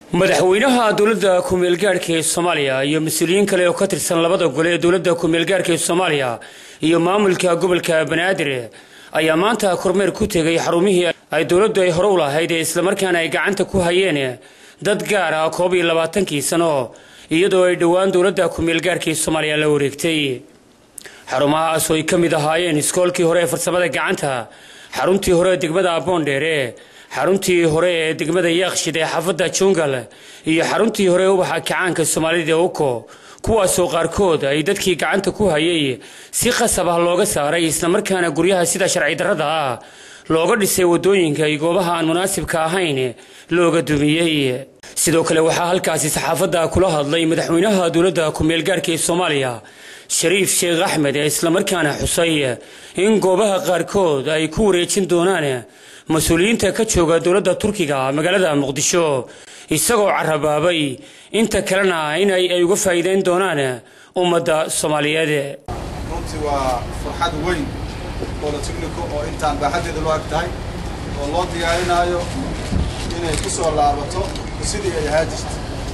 madaxweynaha dowladda ku-meelgaadhka ee soomaaliya iyo mas-uuliyiin kale oo ka tirsan labada gole ee dowladda ku-meelgaadhka ee soomaaliya iyo maamulka gobolka banaadir ayaa maanta kormeer ku tegay xarumihii ay dowladdu ay hore u lahayd ee islamarkaana ay gacanta ku hayeen dad gaar ah koob iyo labaatankii sano iyadoo ay dhowaan dowladda ku-meelgaadhka ee soomaaliya la wareegtay xarumahaas oo ay ka mid ahaayeen iskoolkii hore ee farsamada gacanta xaruntii hore ee degmada aboondheere xaruntii hore ee degmada yaaqshid ee xaafadda jungal iyo xaruntii hore ee ubaxa kacaanka soomaalida ee uko kuwaasoo qaarkood ay dadkii gacanta ku hayay si qasab ah looga saaray islamarkaana guryaha sida sharci darrada ah looga dhisay waddooyinka iyo goobaha aan munaasibka ahayn looga dumiyey sidoo kale waxaa halkaasi saxaafadda kula hadlay madaxweynaha dowladda ku-meelgaarhka ee soomaaliya shariif sheekh axmed ee islamarkaana xusay in goobaha qaarkood ay ku wareejin doonaan mas-uuliyiinta ka jooga dowladda turkiga magaalada muqdisho isagoo carabaabay inta kalena in ay uga faa'iideyn doonaan ummadda soomaaliyeed runtii waa farxad weyn bolotechnico oo intaan baaxaddeeda loo ag tahay oo loo diyaarinaayo inay ku soo laabato sidii ay ahaa jirta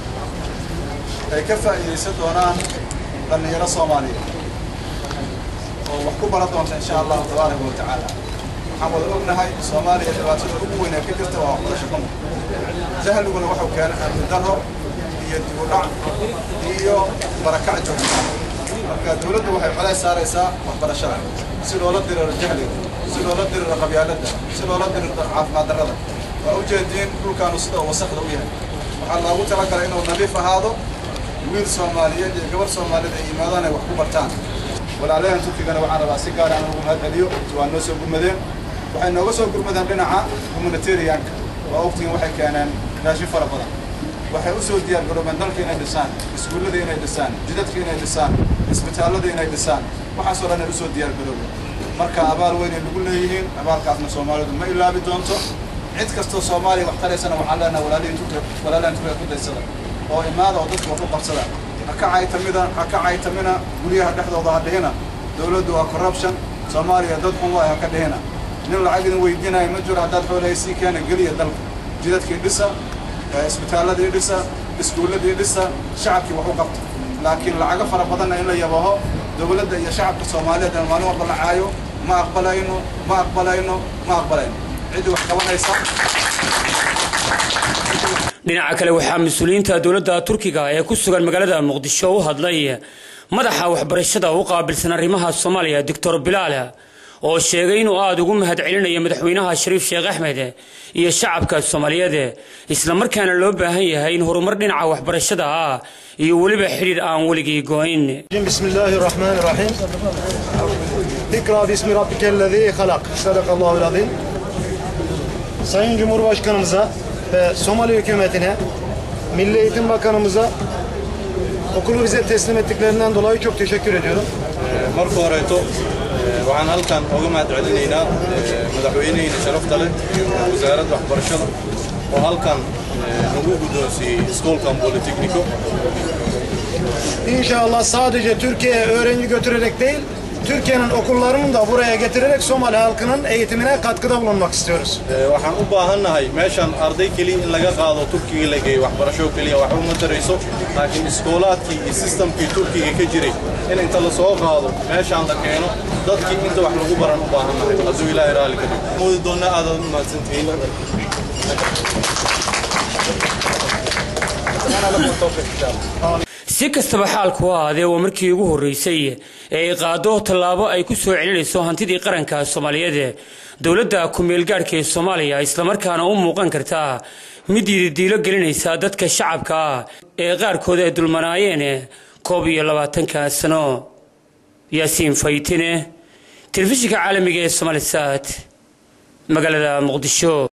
ay ka faa'iidaysan doonaan dhallinyaro soomaaliyeed oo wax ku baran doonta insha allahu tabaaraka wa tacaala waxaan wada ognahay soomaaliya dhibaatada ugu weyn ee ka jirta waa waxbarasho xumo jahliguna wuxuu keenay amni darro iyo dib u dhac iyo barakac joogta marka dawladdu waxay colays saaraysaa waxbarashada si loola diriro jahliga si loola diriro qabyaaladda si loola diriro caafimaad darrada waa ujeediin dhulkaanu sida uu wasakda u yahay waxaa loogu talagalay inuu nadiif ahaado wiil soomaaliyeed iyo gabar soomaaliyeed ay yimaadaan ay wax ku bartaan walaalahan turkigana waxaan rabaa si gaar aan ugu mahadceliyo waa noo soo gurmadeen waxay nooga soo gurmadeen dhinaca humanitarianka waa ogtiin waxay keeneen raashin fara badan waxay u soo diyaargaroobeen dalka inay dhisaan iskuullada inay dhisaan jidadka inay dhisaan isbitaallada inay dhisaan waxaasoo dhan ay usoo diyaargaroobeen marka abaal weyn ay nagu leeyihiin abaalkaasna soomaalidu ma ilaabi doonto cid kastoo soomaaliya wax taraysana waxaan leenahay walaalihin turkiga walaalahan turkiga ku daysada oo imaada oo dadka wax u qabsada ha ka caytamida ha ka caytamina guryaha dhexdooda ha dhihina dawladdu waa corruption soomaaliya dad xun waay ha ka dhihina nin lacag idin weydiinaya ma jiro haddaad xoolahay sii keena geliya dalka jidadkii dhisa isbitaalladii dhisa iskuulladii dhisa shacabkii wax u qabta laakiin lacago fara badanna in la yabaho dawladda iyo shacabka soomaaliyeed aan maalin walba la caayo ma aqbalayno ma aqbalayno ma aqbalayno ciddii wax qabanaysa dhinaca kale waxaa mas-uuliyiinta dowladda turkiga ee ku sugan magaalada muqdisho u hadlay madaxa waxbarashada u qaabilsan arrimaha soomaaliya doctor bilaal oo sheegay inuu aada ugu mahad celinayo madaxweynaha shariif sheekh axmed iyo shacabka soomaaliyeed islamarkaana loo baahan yahay in horumar dhinaca waxbarashada ah iyo weliba xidhiir aan weligii go-in bismillaahi raxmaani raxiim ikra bismi rabbikellezii halaq sadaqallahul azim sayın cumhurbaşkanımıza ve Somali hükümetine, Milli Eğitim Bakanımıza okulu bize teslim ettiklerinden dolayı çok teşekkür ediyorum. marka horeeto waxaan halkan uga mahad celinaynaa madaxweyneheyna sharafta leh iyo wasaaradda waxbarashada oo halkan nagu guddoonsiiyey iskoolkan bolitecnico İnşallah sadece Türkiye'ye öğrenci götürerek değil, Türkiye'nin okullarını da buraya getirerek Somali halkının eğitimine katkıda bulunmak istiyoruz. waxaan u baahannahay meeshan arday keliya in laga qaado turkiga la geeyo waxbarasho keliya waxba ma tarayso laakiin iskoolaadkii iyo sistamkii turkiga ka jiray in inta la soo qaado meeshaan la keeno dadkii inta wax lagu baran u baahannahay hadduu ilaahay raalli ka dhigo moodi doonna aadaad u mahadsantihiin si kastaba xaalku ahaadee waa markii ugu horreysay ee ay qaado tallaabo ay ku soo celinayso hantidii qaranka soomaaliyeed dowladda ku-meelgaadhka ee soomaaliya islamarkaana u muuqan karta mid diidiilo gelinaysa dadka shacabka ah ee qaarkood ay dulmanaayeen koob iyo labaatanka sano yaasiin faytine telefishinka caalamiga ee somalisat magaalada muqdisho